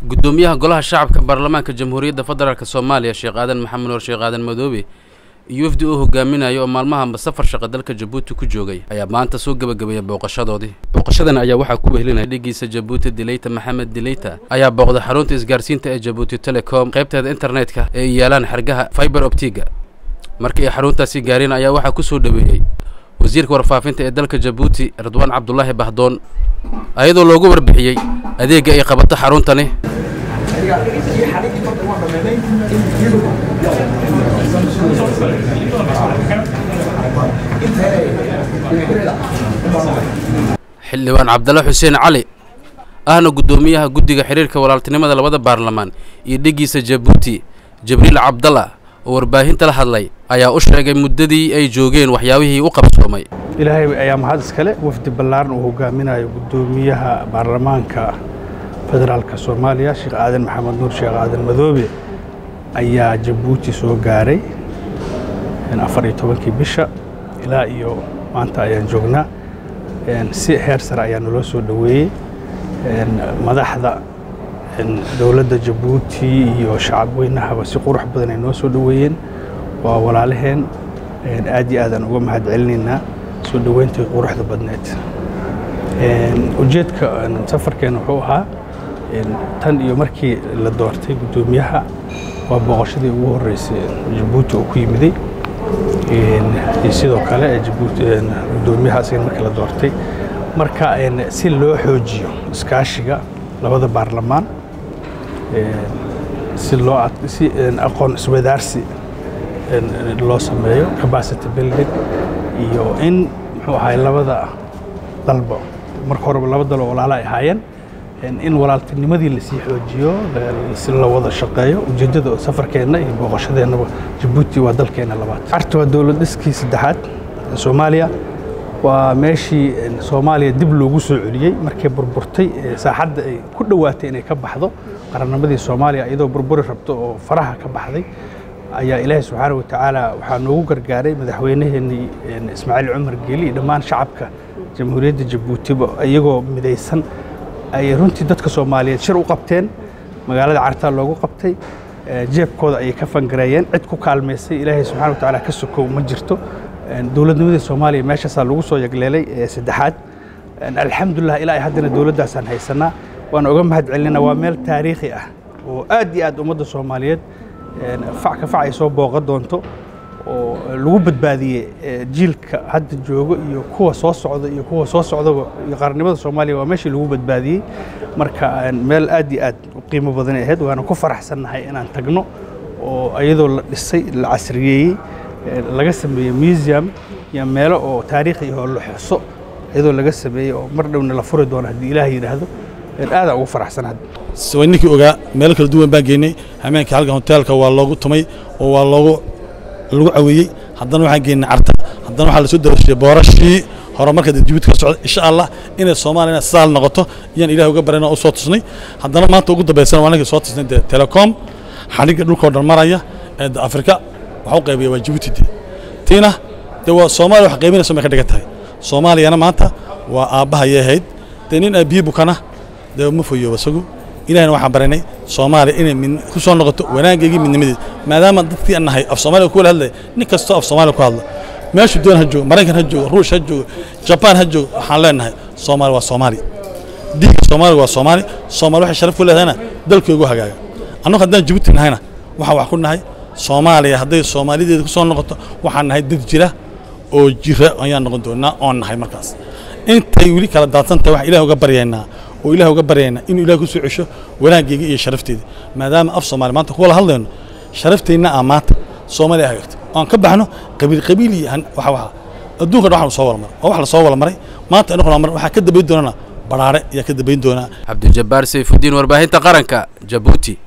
gudoomiyaha golaha shacabka baarlamaanka jamhuuriyadda federaalk soomaaliya sheekh aadan maxamed nuur sheekh aadan madoobe iyo wafdi uu hogaaminayo oo maalmahanba safar shaqa dalka jabuuti ku joogay ayaa maanta soo gebagabeeyay booqashadoodii booqashadan ayaa waxaa ku wehelinaya dhigiisa jabuuti dileyta maxamed dileyta ayaa booqday xarunta isgaarsiinta ee jabuuti telecom qaybteeda internetka ee ay yaalaan xergaha fiber optiga markii ay xaruntaasi gaareen ayaa waxaa ku soo dhoweeyey wasiirka warfaafinta ee dalka jabuuti ridwaan cabdulaahi bahdoon ayadoo loogu warbixiyey adeegga ay qabato xaruntani xildhibaan cabdalla xuseen cali ahna guddoomiyaha guddiga xiriirka walaaltinimada labada baarlamaan iyo dhigiisa jabuuti jibriil cabdalla oo warbaahinta la hadlay ayaa u sheegay muddadii ay joogeen waxyaabihii u qabsoomay ilaahay ayaa mahad iskale wafdi ballaaran uu hogaaminayo guddoomiyaha baarlamaanka federaalka soomaaliya sheekh aadan maxamed nuur sheekh aadan madoobe ayaa jabuuti soo gaaray afar iyo tobankii bisha ilaa iyo maanta ayaan joognaa si heer sare ayaa naloo soo dhoweeyey madaxda dowladda jabuuti iyo shacab weynahaba si qurux badan ay noo soo dhoweeyeen waa walaalaheen aad iyo aadaan uga mahad celinaynaa soo dhoweyntii quruxda badneed ujeedka safarkeen wuxuu ahaa tan iyo markii la doortay guddoomiyaha waa booqashadii ugu horreysay jabuuti uu ku yimiday iyo sidoo kale guddoomiyaha asigan markii la doortay marka si loo xoojiyo iskaashiga labada baarlamaan si loo si aqoon iswadaarsi loo sameeyo capacity building iyo in muxuu ahay labada dalba marka horeba laba dal oo walaala ay ahaayeen in walaaltinimadii lasii xoojiyo si la wada shaqeeyo ujeeddada safarkeenna iyo booqashadeennaba jabuuti waa dalkeenna labaad carta waa dowlad dhiskii saddexaad soomaaliya waa meeshii soomaaliya dib loogu soo celiyey markay burburtay saaxadda ay ku dhowaatay inay ka baxdo qarannimadii soomaaliya iyadoo burburi rabto oo faraha ka baxday ayaa ilaahay subxaana watacaala waxaa noogu gargaaray madaxweynaheenii ismaaciil cumar geeli iyo dhammaan shacabka jamhuuriyadda jabuutiba iyagoo midaysan ay runtii dadka soomaaliyeed shir u qabteen magaalada cartaa loogu qabtay jeebkooda ayay ka fangareeyeen cid ku kaalmaysay ilaahay subxana wa tacaala ka sokow ma jirto dowladnimadii soomaaliya meeshaasaa lagu soo yagleelay saddexaad alxamdulilah ilaa haddana dowladdaasaan haysanaa waan uga mahad celinayna waa meel taariikhi ah oo aad iyo aad ummadda soomaaliyeed fac ka fac ay soo booqan doonto oo lagu badbaadiyey jiilka hadda joogo iyo kuwa soo socda iyo kuwa soo socdaba iyo qaranimada soomaaliya waa meeshii lagu badbaadiyey marka meel aad iyo aad u qiimo badanay ahayd waana ku faraxsannahay inaan tagno oo iyadoo la dhisay la casriyeeyey laga sameeyey museum iyo meelo oo taariikhi oo la xuso iyadoo laga sameeyey oo mar dhowna la furi doono haddii ilaah yidhaahdo aadaan ugu faraxsan hadda waa ninkii ogaa meelo kala duwan baan geynay hameenka halkan hoteelka waa loogu tumay oo waa loogu lagu caweeyey haddana waxaan geynay carta haddana waxaa lasoo darashiyey boorashii horumarka jabuuti ka socda insha allah inay soomaaliyana saal noqoto iyaan ilaah uga barayna u soo tusnay haddana maanta ugu dambaysana waa ninkii soo tusnay dee telecom xadhigga dhulkao dhan maraya ee afrika waxa u qaybiya waa jabuuti de tiina dee waa soomaaliya wax qaybinayso may ka dhigan tahay soomaaliyana maanta waa aabbahayay ahayd dee nin aabiyi bukana dee ma foyooba isagu ilahina waxaan baranay soomaaliya inay ku soo noqoto wanaaggeygii midnimadeed maadaama dadkii aan nahay af soomaaliya ku wala hadlaya nin kastoo af soomaaliya ku hadla meeshu doon ha joogo maraykan ha joogo ruush ha joogo jabaan ha joogo waxaan leenahay soomaali waa soomaali diigga soomaaliga waa soomaali soomaali waxay sharaf ku leedahayna dalkoogu hagaaga annagu haddaan jabuuti nahayna waxaan wax ku nahay soomaaliya hadday soomaalideeda ku soo noqoto waxaan nahay dad jira oo jira ayaan noqon doonaa oon nahay markaas intay weli kala daadsan tahay wax ilaah uga baryaynaa oo ilaah uga baryaynaa inuu ilaah ku soo cesho wanaaggeega iyo sharafteeda maadaama af soomaali maanta kuwala hadlayno sharafteenna aa maanta soomaaliya hagaagta aan ka baxno qabiil qabiil iyo waxa waxa adduunka dhan waxaan soo wala maray waa wax la soo wala maray maanta inaguna mar waxaa ka dambayn doonana baraare ayaa ka dambayn doonaa cabdijabbaar sayfudiin warbaahinta qaranka jabuuti